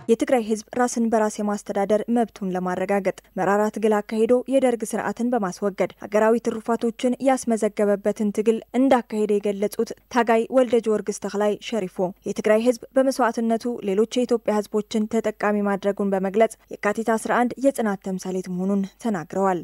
የትግራይ ህዝብ ራስን በራስ የማስተዳደር መብቱን ለማረጋገጥ መራራ ትግል አካሂዶ የደርግ ስርዓትን በማስወገድ ሀገራዊ ትሩፋቶችን ያስመዘገበበትን ትግል እንዳካሄደ የገለጹት ታጋይ ወልደ ጊዮርጊስ ተክላይ ሸሪፎ የትግራይ ህዝብ በመስዋዕትነቱ ሌሎች የኢትዮጵያ ህዝቦችን ተጠቃሚ ማድረጉን በመግለጽ የካቲት 11 የጽናት ተምሳሌት መሆኑን ተናግረዋል።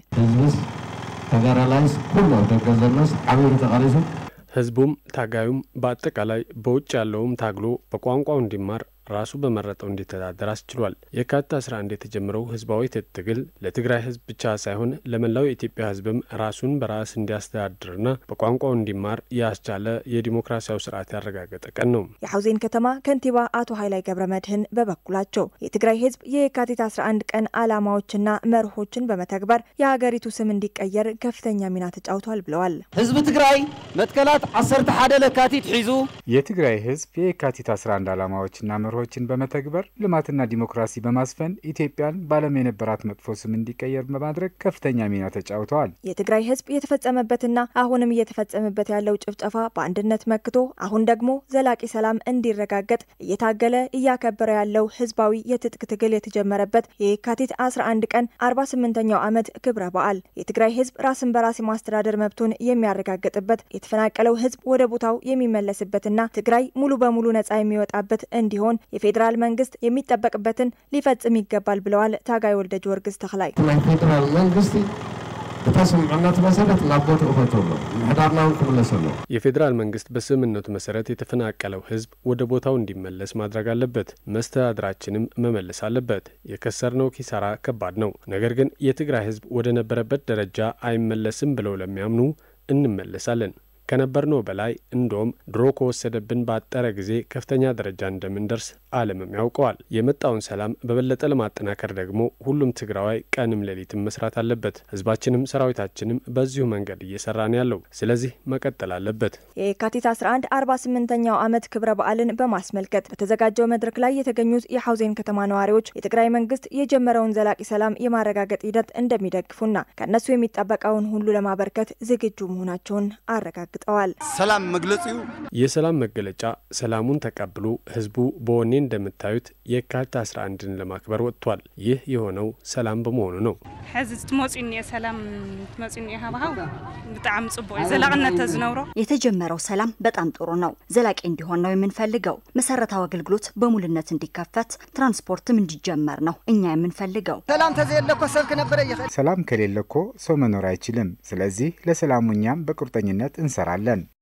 ተጋራላይስ ኩሉ ደገ ዘሎስ ዓብይ ተቃሪሱ ህዝቡም ታጋዩም በአጠቃላይ በውጭ ያለውም ታግሎ በቋንቋው እንዲማር ራሱ በመረጠው እንዲተዳደር አስችሏል። የካቲት 11 የተጀመረው ህዝባዊ ትግል ለትግራይ ህዝብ ብቻ ሳይሆን ለመላው የኢትዮጵያ ህዝብም ራሱን በራስ እንዲያስተዳድርና በቋንቋው እንዲማር ያስቻለ የዲሞክራሲያዊ ስርዓት ያረጋገጠ ቀን ነው። የሐውዜን ከተማ ከንቲባ አቶ ኃይላይ ገብረ መድህን በበኩላቸው የትግራይ ህዝብ የካቲት 11 ቀን ዓላማዎችና መርሆችን በመተግበር የሀገሪቱ ስም እንዲቀየር ከፍተኛ ሚና ተጫውቷል ብለዋል። ህዝቢ ትግራይ መትከላት 11 ለካቲት ሒዙ የትግራይ ህዝብ የካቲት 11 ዓላማዎችና መርሆ ችን በመተግበር ልማትና ዲሞክራሲ በማስፈን ኢትዮጵያን በዓለም የነበራት መጥፎ ስም እንዲቀየር በማድረግ ከፍተኛ ሚና ተጫውተዋል። የትግራይ ህዝብ የተፈጸመበትና አሁንም እየተፈጸመበት ያለው ጭፍጨፋ በአንድነት መክቶ አሁን ደግሞ ዘላቂ ሰላም እንዲረጋገጥ እየታገለ እያከበረ ያለው ህዝባዊ የትጥቅ ትግል የተጀመረበት የካቲት 11 ቀን 48ኛው ዓመት ክብረ በዓል የትግራይ ህዝብ ራስን በራስ የማስተዳደር መብቱን የሚያረጋግጥበት የተፈናቀለው ህዝብ ወደ ቦታው የሚመለስበትና ትግራይ ሙሉ በሙሉ ነጻ የሚወጣበት እንዲሆን የፌዴራል መንግስት የሚጠበቅበትን ሊፈጽም ይገባል ብለዋል ታጋይ ወልደ ጊዮርጊስ ተክላይ። ናይ ፌደራል መንግስቲ እታ ስምምዕነት መሰረት ናብ ቦትኡ ፈትሎ ምሕዳርና እውን ክምለስ ኣሎ የፌዴራል መንግስት በስምምነቱ መሰረት የተፈናቀለው ህዝብ ወደ ቦታው እንዲመለስ ማድረግ አለበት። መስተዳድራችንም መመለስ አለበት። የከሰርነው ኪሳራ ከባድ ነው። ነገር ግን የትግራይ ህዝብ ወደ ነበረበት ደረጃ አይመለስም ብለው ለሚያምኑ እንመለሳለን ከነበርነው በላይ እንደውም ድሮ ከወሰደብን ባጠረ ጊዜ ከፍተኛ ደረጃ እንደምንደርስ ዓለምም ያውቀዋል። የመጣውን ሰላም በበለጠ ለማጠናከር ደግሞ ሁሉም ትግራዋይ ቀንም ሌሊትም መስራት አለበት። ህዝባችንም ሰራዊታችንም በዚሁ መንገድ እየሰራ ነው ያለው። ስለዚህ መቀጠል አለበት። የካቲት 11 48ኛው ዓመት ክብረ በዓልን በማስመልከት በተዘጋጀው መድረክ ላይ የተገኙት የሐውዜን ከተማ ነዋሪዎች የትግራይ መንግስት የጀመረውን ዘላቂ ሰላም የማረጋገጥ ሂደት እንደሚደግፉና ከእነሱ የሚጠበቀውን ሁሉ ለማበርከት ዝግጁ መሆናቸውን አረጋግጠዋል ተገልጠዋል። ሰላም መግለጺው የሰላም መገለጫ ሰላሙን ተቀብሎ ህዝቡ በወኔ እንደምታዩት የካቲት 11ን ለማክበር ወጥቷል። ይህ የሆነው ሰላም በመሆኑ ነው። ሕዚ ትመፂኡ እኒአ ሰላም ትመፂኡ እኒአ ሃብሃው ብጣዕሚ ጽቡቅ እዩ ዘላቅነት ተዝነብሮ የተጀመረው ሰላም በጣም ጥሩ ነው። ዘላቂ እንዲሆን ነው የምንፈልገው። መሰረታዊ አገልግሎት በሙልነት እንዲከፈት፣ ትራንስፖርትም እንዲጀመር ነው እኛ የምንፈልገው። ሰላም ተዘየለ እኮ ሰብ ክነብረ ይኽእል ሰላም ከሌለ እኮ ሰው መኖር አይችልም። ስለዚህ ለሰላሙ እኛም በቁርጠኝነት እንሰራለን።